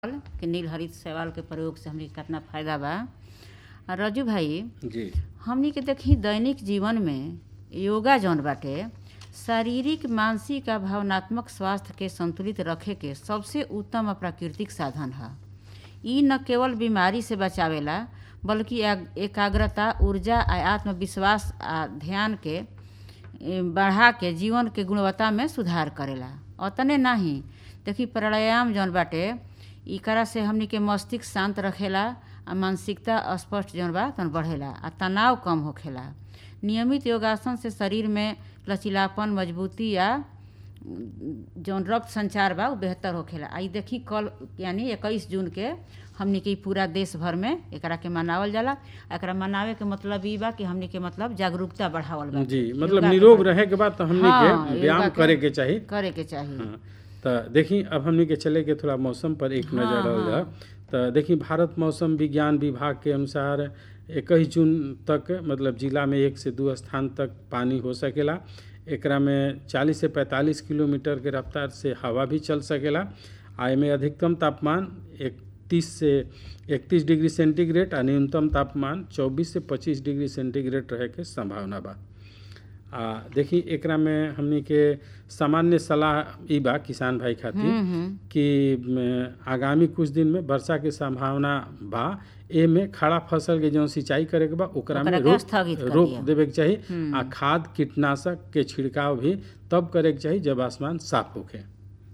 कि नील हरित शैवाल के प्रयोग से हमनी के केतना फायदा बा आ रजू भाई जी हमनी के देखी दैनिक जीवन में योगा जौन बाटे शारीरिक मानसिक आ भावनात्मक स्वास्थ्य के संतुलित रखे के सबसे उत्तम आ प्राकृतिक साधन ह ई न केवल बीमारी से बचावेला बल्कि एग- एकाग्रता ऊर्जा आ आत्मविश्वास आ ध्यान के ए, बढ़ा के जीवन के गुणवत्ता में सुधार करेला अतने नाही देखी प्राणायाम जौन बाटे एकरा से हमनी के मस्तिष्क शांत रखेला आ मानसिकता स्पष्ट जौन बा तौन बढ़ेला आ तनाव कम होखेला नियमित योगासन से शरीर में लचीलापन मजबूती आ जौन रक्त संचार बा उ बेहतर होखेला आ ई देखी कल यानी इक्कीस जून के हमनी के ई पूरा देश भर में एकरा के मनावल जाला आ एकरा मनावे के मतलब ई बा कि हमनी के मतलब जागरूकता बढ़ावल बा जी मतलब योगा के निरोग प्रति। रहे के बाद तो हमनी हाँ, के योगा व्यायाम के- करे के चाहिए करे के चाहिए हाँ, तो देखी अब हमनी के चले के थोड़ा मौसम पर एक हाँ, नजर डाल हाँ। जाओ तो देखी भारत मौसम विज्ञान विभाग के अनुसार इक्कीस जून तक मतलब जिला में एक से दो स्थान तक पानी हो सकेला एकरा में 40 से 45 किलोमीटर के रफ्तार से हवा भी चल सकेला आ एमे अधिकतम तापमान 31 से 31 डिग्री सेंटीग्रेड आ न्यूनतम तापमान 24 से 25 डिग्री सेंटीग्रेड रहे के संभावना बा आ देखी एकरा में हमनी के सामान्य सलाह ई बा किसान भाई खातिर हम्म, हम्म। कि म, आगामी कुछ दिन में वर्षा के संभावना बा एमे खड़ा फसल के जौन सिंचाई करे के बा ओकरा में ओकरा के रोक स्थगित कर रोक दिया। देवे के चाही आ खाद कीटनाशक के छिड़काव भी तब करे के चाही जब आसमान साफ होखे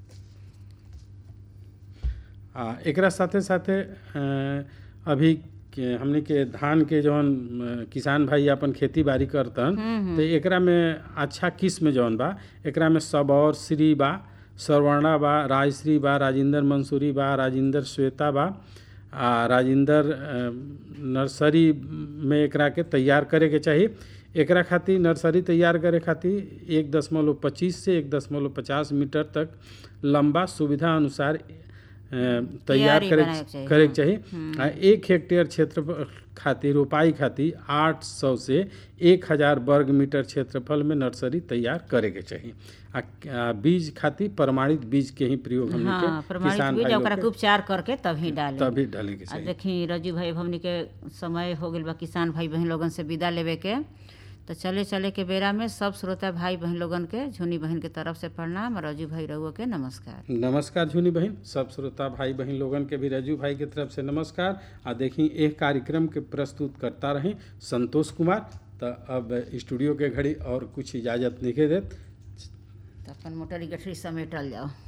आ एकरा साथे साथे अ, अभी के हमनी के धान के जौन अ, किसान भाई अपन खेती बाड़ी करतन तो एकरा में अच्छा किस्म जौन बा एकरा में सबौर श्री बा सरवर्णा बा राजश्री बा राजेंद्र मंसूरी बा राजेंद्र श्वेता बा आ राजेंद्र अ, नर्सरी में एकरा के तैयार करे के चाही एकरा खातिर नर्सरी तैयार करे खातिर एक दशमलव पच्चीस से एक दशमलव पचास मीटर तक लंबा सुविधा अनुसार अ, तैयार क्यारी करे बनाए के चाही, करे के चाही आ एक हेक्टेयर क्षेत्र खातिर रोपाई खातिर आठ सौ से एक हजार वर्ग मीटर क्षेत्रफल में नर्सरी तैयार करे के चाही आ आ बीज खातिर प्रमाणित बीज के ही प्रयोग हमनी हाँ के प्रमाणित किसान बीज भाई ओकरा लोग के के उपचार करके तभी डाले तभी डाले के आ चाही देखी रजू भाई हमनी के समय हो गइल बा किसान भाई बहन लोगन से विदा लेवे के तो चले चले के बेरा में सब श्रोता भाई बहन लोगन के झुनी बहन के तरफ से प्रणाम और रजू भाई रहुआ के नमस्कार नमस्कार झुनी बहन सब श्रोता भाई बहन लोगन के भी रजू भाई के तरफ से नमस्कार आ देखी एक कार्यक्रम के प्रस्तुत करता रही संतोष कुमार तो अब स्टूडियो के घड़ी और कुछ इजाजत नहीं देत तो अपन मोटरी गठरी समेटल जाओ